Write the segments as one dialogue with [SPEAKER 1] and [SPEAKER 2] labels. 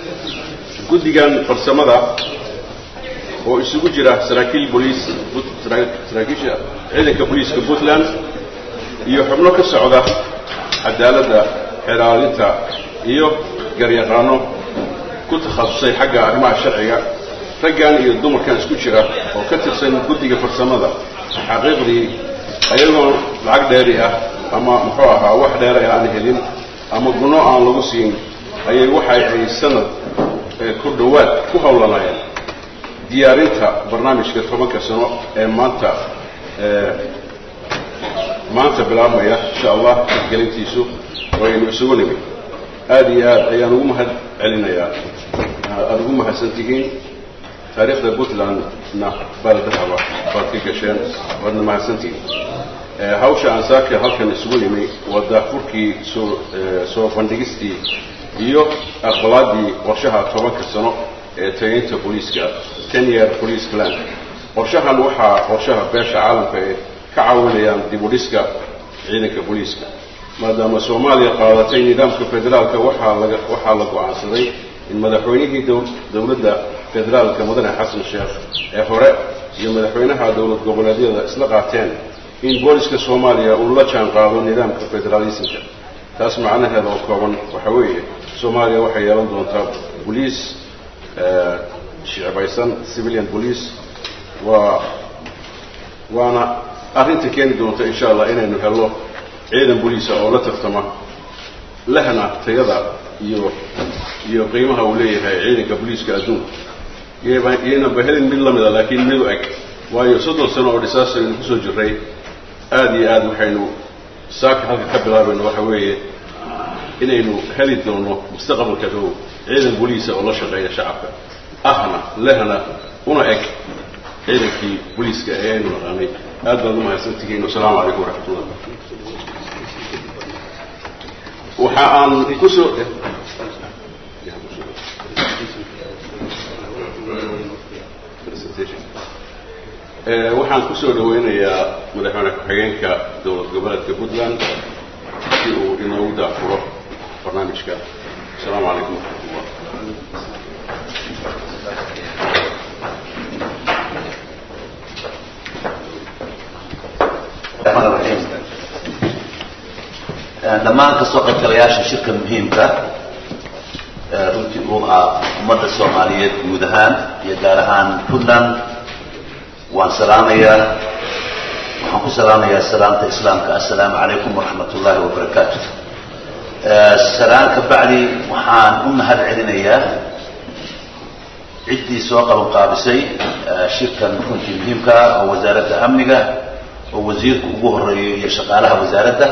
[SPEAKER 1] guddigan farsamada oo isugu jira saraakiil boliis saraakiisha ciidanka booliiska puntland iyo xubno ka socda cadaaladda xeraalinta iyo garyaqaano ku takhasusay xagga arrimaha sharciga raggan iyo dumarkan isku jira oo ka tirsan guddiga farsamada xaqiiqdii ayagoo lacag dheeri ah ama muxuu ahaa wax dheera aan helin ama guno aan lagu siin ayay waxay ay sanad ku dhowaad ku howlanayeen diyaarinta barnaamijka tobanka sano ee maanta maanta bilaabmaya insha allah gelintiisu waynu isugu nimid aada iyo aad ayaan ugu mahad celinayaa aada ugu mahadsan tihiin taariikhda puntlandna baaldahaba baad ka gasheen waadna mahadsantihiin hawsha aan saaka halkan isugu nimi waa daafurkii soo soo bandhigistii iyo aqbalaadii qorshaha tobanka sano ee tageynta booliiska ten year police plan qorshahan waxaa qorshaha beesha caalamka ay ka caawinayaan dib u dhiska ciidanka booliiska maadaama soomaaliya qaadatay nidaamka federaalka waxaa laga waxaa la go-aansaday in madaxweynihii dowladda federaalka mudane xasan sheekh ee hore iyo madaxweynaha dowlad goboleedyada isla qaateen in booliska soomaaliya uu la jaan qaado nidaamka federaalismka taas macnaheeda oo kooban waxa weeye soomaaliya waxay yeelan doontaa boliis shicbaysan civilian police waa waana arrinta keeni doonta insha allah inaynu helno ciidan boliisa oo la tartama lehna tayada iyo iyo qiimaha uu leeyahay ciidanka boliiska adduunka iyaynan ba helin mid lamida laakiin mid u eg waayo soddon sano oo dhisaas aynu kusoo jirray aada iyo aad waxaynu saaka halka ka bilaabayno waxa weeye inaynu heli doono mustaqbalka dhow ciidan boliisa oo la shaqeeya shacabka ahna lehna una eg ciidankii boliiska ee aynu naqaanay aad baad u mahadsantihiin wasalaamu calaykum waraxmatullah waxa aan kusoo waxaan kusoo dhaweynayaa madaxweyne ku-xigeenka dowlad goboleedka puntland si uu inoogu daafuro barnaamijka asalaamu calaykum waraxmatullah
[SPEAKER 2] dhammaan kasoo qaybgalayaasha shirka muhiimka runtii uu ah ummadda soomaaliyeed guud ahaan iyo gaar ahaan puntland waan salaamayaa waxaan ku salaamayaa salaamta islaamka assalaamu calaykum waraxmat ullaahi wabarakaatu salaan ka bacdi waxaan u mahad celinayaa ciddii soo qaban qaabisay shirkan runtii muhiimka ah oo wasaaradda amniga oo wasiirku ugu horeeyo iyo shaqaalaha wasaaradda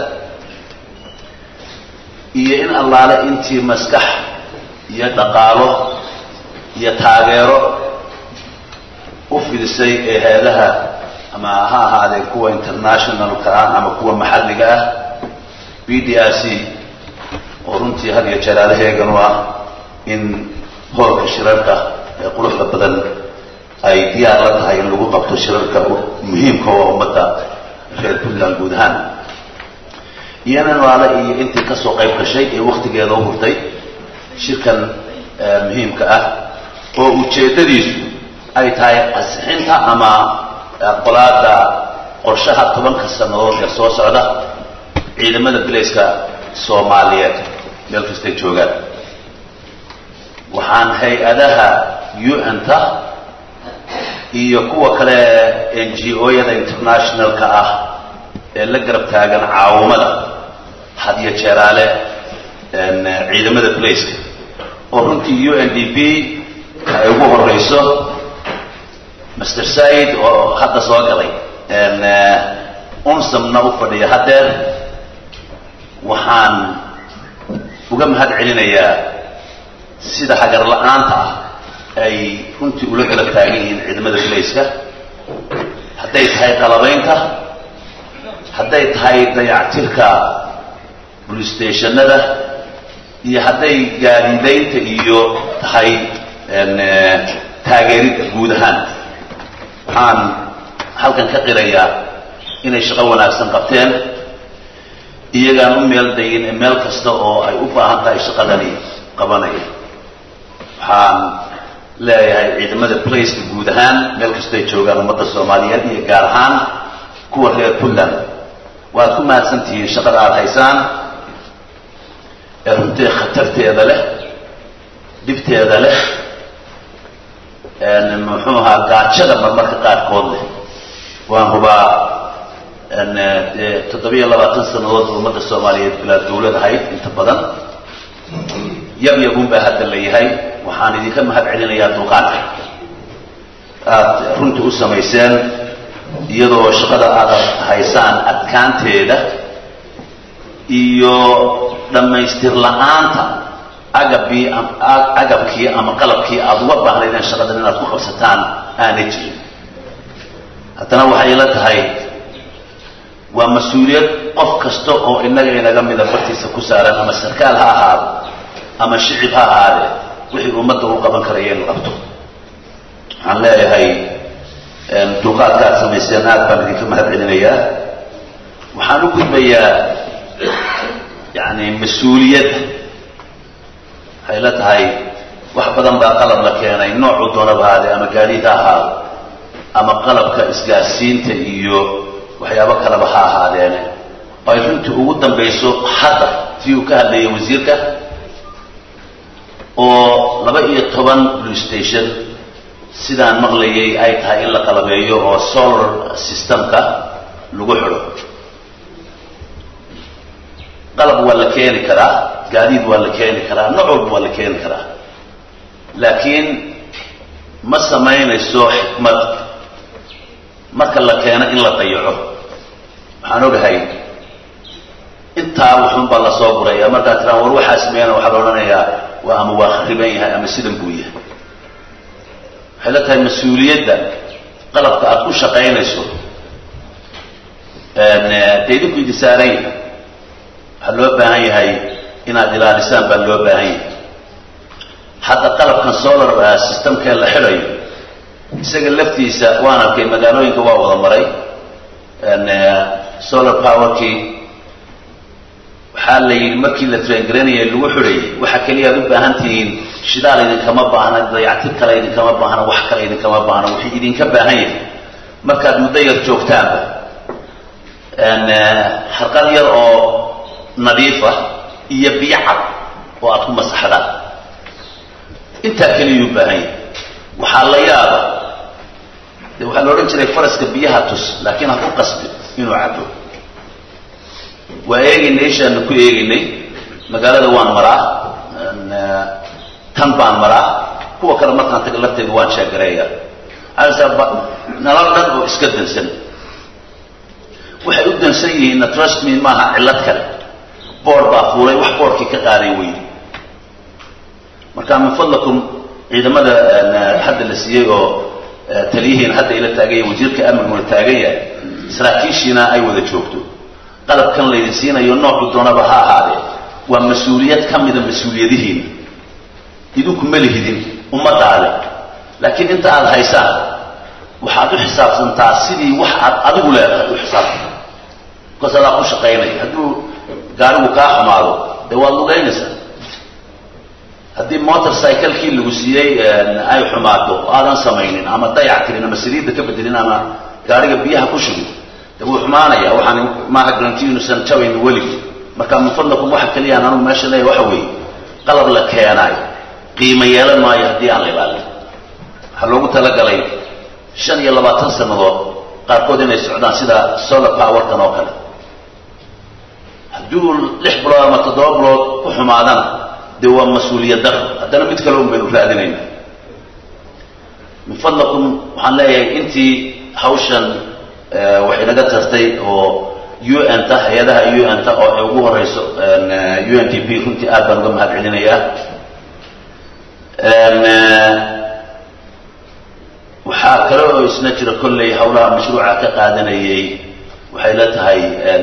[SPEAKER 2] iyo in allaale intii maskax iyo dhaqaalo iyo taageero u fidisay ee hay-adaha ama ha ahaadeen kuwa internationalka ah ama kuwa maxalliga ah b d r c oo runtii had iyo jalaalaheegan u ah in hoolka shirarka ee quruxda badan ay diyaar la tahay in lagu qabto shirarka muhiimka oo ummadda reer puntland guud ahaan iyana noale iyo intii kasoo qayb gashay ee waktigeeda u hurtay shirkan muhiimka ah oo ujeeddadiisu ay tahay asixinta ama qolaada qorshaha tobanka sannadood ee soo socda ciidamada bilayska soomaaliyeed meel kastay joogaan waxaan hay-adaha un-ta iyo kuwa kale n g o-yada internationalka ah ee la garab taagan caawamada had iyo jeeraale ciidamada bilayska oo runtii u n d p ay ugu horeyso master said oo hadda soo galay unsamna u fadhiya haddeer waxaan uga mahad celinayaa sida hagar la-aanta ah ay runtii ula garab taagan yihiin ciidamada bilayska hadday tahay qalabaynta hadday tahay dayactirka police stationada iyo hadday gaadiidaynta iyo tahay taageeridda guud ahaan waxaan halkan ka qirayaa inay shaqo wanaagsan qabteen iyagaan u meel dayin meel kasta oo ay u baahan tahay shaqadani qabanaya waxaan leeyahay ciidamada blaceka guud ahaan meel kastay joogaan ummadda soomaaliyeed iyo gaar ahaan kuwa reer puntland waad ku mahadsan tihiin shaqada aada haysaan ee runtii khatarteeda leh dhibteeda leh muxuu ahaa gaajada marmarka qaarkood leh waan hubaa dee toddobiyo labaatan sannadood ummadda soomaaliyeed bilaa dawlad ahayd inta badan yab yabun baa hadda la yahay waxaan idinka mahad celinayaa dulqaadka aada runta u samayseen iyadoo shaqada aada haysaan adkaanteeda iyo dhammaystir la-aanta agabii agabkii ama qalabkii aada uga baahnaydeen shaqadan inaad ku qabsataan aanay jirin haddana waxay ila tahay waa mas-uuliyad qof kasta oo innaga inaga mida bartiisa ku saaran ama sarkaal ha ahaado ama shicib ha ahaadee wixii ummadda u qaban karaya inu qabto waxaan leeyahay dulqaadka aad samayseen aad baan idinka mahad celinayaa waxaan u gudbayaa yani mas-uuliyadda waxay la tahay wax badan baa qalab la keenay noocuu doonaba ahaadee ama gaadiid ha ahaado ama qalabka isgaarsiinta iyo waxyaabo kaleba ha ahaadeene oo ay runtii ugu dambayso hadda tii uu ka hadlayay wasiirka oo laba iyo toban blue station sidaan maqlayay ay tahay in la qalabeeyo oo solar systemka lagu xidho qalab waa la keeni karaa gaadiid waa la keeni karaa nooc walba waa la keeni karaa laakiin ma samaynayso xikmad marka la keeno in la dayaco waxaan ogahay intaa wuxuun baa lasoo guraya markaa tiraan war waxaa sameeyana waxaa la odhanayaa waa ama waa khariban yahay ama sidan buu yahay waxay la tahay mas-uuliyadda qalabka aada ku shaqaynayso dee idinku idi saaran yahay waxaa loo baahan yahay inaad ilaalisaan baa loo baahan yahay hadda qalabkan solar systemkee la xidhayo isaga laftiisa waan arkay magaalooyinka waa wada maray solar powerkii waxaa la yidhi markii la traingaraynaya lagu xidhayay waxa keliya ad u baahan tihiin shidaal idinkama baahna dayactir kale idinkama baahna wax kale idinkama baahna wixii idinka baahan yahay markaad muddo yar joogtaanba xarqad yar oo nadiifa iyo biyo cad oo aad ku masaxdaan intaa keliyuu baahan yahay waxaa la yaaba de waxaa la odhan jiray faraska biyaha tus laakiin ha ku qasbi inuu cabo waa eegaynay ishaanu ku eegaynay magaalada waan maraa tan baan maraa kuwa kale markaan taga lafteeda waan sheegareeya nalal dhan oo iska dansan waxay u dansan yihiinna trust me maaha cillad kale boord baa fuulay wax boordkii ka qaaday weydi marka min fadlakum ciidamada hadda la siiyey oo taliyihiina hadda ila taagan yahay wasiirka amniguna taagan yahay saraakiishiina ay wada joogto qalabkan laydin siinayo noocu doonaba ha ahaadee waa mas-uuliyad ka mida mas-uuliyadihiina idinku ma lihidin ummadaale laakiin inta aada haysaan waxaad u xisaabsantaa sidii wax aad adigu leedahay u xisaabsanta bikaas adaa ku shaqaynaya hadduu gaarigu kaa xumaado dee waad lugaynaysaa haddii motor cyclekii lagu siiyey ay xumaato oo aadan samaynin ama dayac tirin ama saliidda ka bedelin ama gaariga biyaha ku shugin de wuu xumaanaya waxaan maaha garanti inuusan jabayn weligii marka min fadlakum waxa keliyaan anugu meesha leeya waxa weeye qalab la keenaayo qiimo yeelan maayo haddii aan la ilaalin waxaa loogu talagalay shan iyo labaatan sannadood qaarkood inay socdaan sida solar powerkan oo kale hadduu lix bilood ama toddoba bilood ku xumaadana dee waa mas-uuliyad daro haddana mid kale un baynu raadinayna min fadlakum waxaan leeyahay intii hawshan waxay naga tartay oo u n ta hay-adaha u n ta oo ay ugu horeyso u n d p runtii aad baan uga mahad celinayaa waxaa kale oo isna jira kolley hawlaha mashruuca ka qaadanayay waxay la tahay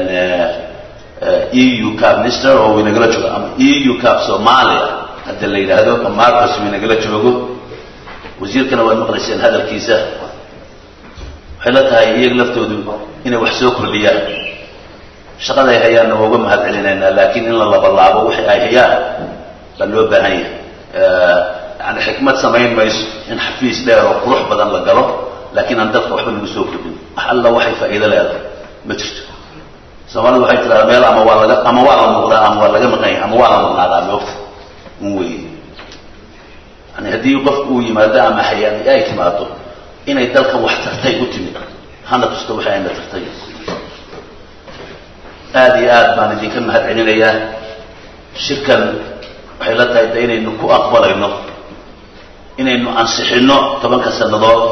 [SPEAKER 2] eu cap minister oo waynagala joogo ama eu cap somalia hadda la yidhaahdo marcos waynagala joogo wasiirkana waad maqlayseen hadalkiisa waxay la tahay iyaga laftoodu inay wax soo kordhiyaan shaqaday hayaanna waa uga mahad celinaynaa laakiin in la labalaabo wixii ay hayaan baa loo baahan yahay yani xikmad samayn mayso in xafiis dheer oo qurux badan la galo laakiin aan dadka waxba lagu soo kordhin wax alla waxay faa'iido leedahay ma jirto soomaalidu waxay tiradaa meel ama waa laga ama waa la muuqdaa ama waa laga maqanya ama waa la maqnaadaa moogta un wey yani haddii qofku uu yimaado ama hay-ad ay timaado inay dalkan wax tartay u timid hana tusto waxay ayna tartay aada iyo aad baan idinka mahad celinayaa shirkan waxay la tahay de inaynu ku aqbalayno inaynu ansixino tobanka sannadood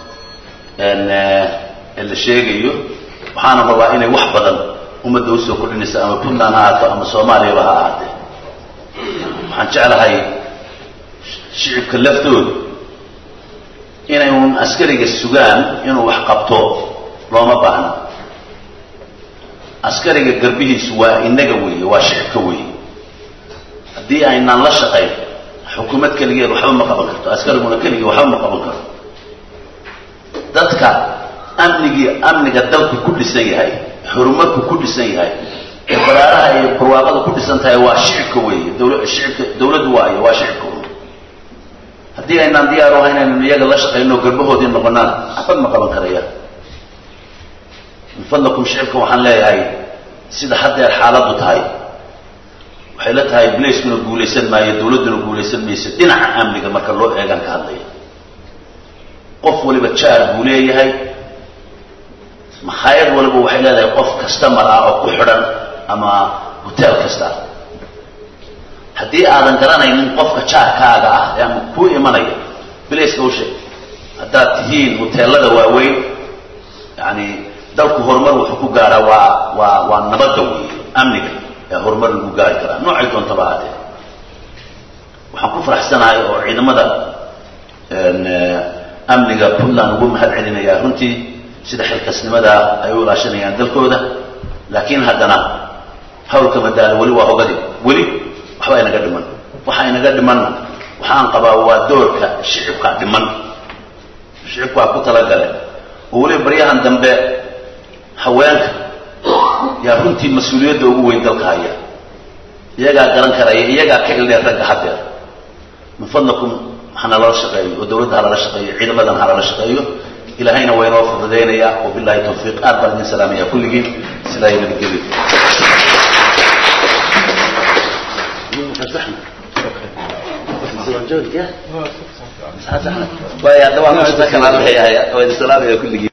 [SPEAKER 2] ee la sheegayo waxaana rabaa inay wax badan ummadda usoo kordhinaysa ama puntland ha ahaato ama soomaaliyaba ha ahaatee waxaan jeclahay shicibka laftooda inay un askariga sugaan inuu wax qabto looma baahna askariga garbihiisu waa inaga weeye waa shicibka weeye haddii aynaan la shaqayn xukuumad keligeed waxba ma qaban karto askariguna keligii waxba ma qaban karto dadka amnigii amniga dalku ku dhisan yahay horumarku ku dhisan yahay ee baraaraha iyo barwaaqada ku dhisan tahay waa shicibka weeye dawla shicibka dawladdu waayo waa shicibka wey haddii aynaan diyaar u ahayn inaynu iyaga la shaqayno garbahoodii noqonaan waxba ma qaban karayaan min fadlakum shicibka waxaan leeyahay sida haddeer xaaladdu tahay waxay la tahay blacekuna guulaysan maayo dawladduna guulaysan mayso dhinaca amniga marka loo eegaan ka hadlaya qof waliba jaar buu leeyahay makhaayad waliba waxay leedahay qof kastamar ah oo ku xidhan ama hotel kasta haddii aadan garanaynin qofka jaarkaaga ah ee ama kuu imanaya blaceka u sheeg haddaad tihiin hoteelada waaweyn yani dalku horumar wuxuu ku gaaraa waa waa waa nabadda wey amniga ee horumar lagu gaari karaa noocay doontaba haatee waxaan ku faraxsanahay oo ciidamada amniga puntland ugu mahad celinayaa runtii sida xilkasnimadaa ay u ilaashanayaan dalkooda laakiin haddana hawlka madaalo weli waa hogadi weli waxba inaga dhiman waxa inaga dhimanna waxaan qabaa waa doorka shicibkaa dhiman shicibkaa ku talagale oo weliba baryahan dambe haweenka yaa runtii mas-uuliyadda ugu weyn dalka haya iyagaa garan karaya iyagaa ka ildheer ragga haddeer min fadlakum hanalala shaqeeyo oo dawladda halala shaqeeyo ciidamadan halala shaqeeyo ilahayna waa inoo fududaynayaa wabillahi tawfiiq aad baan idin salaamaya kulligiin sidaa iyo nabadgelyo waayo hadda waan ku shaqo kalaan leeyahay waa idin salaamaya kulligiin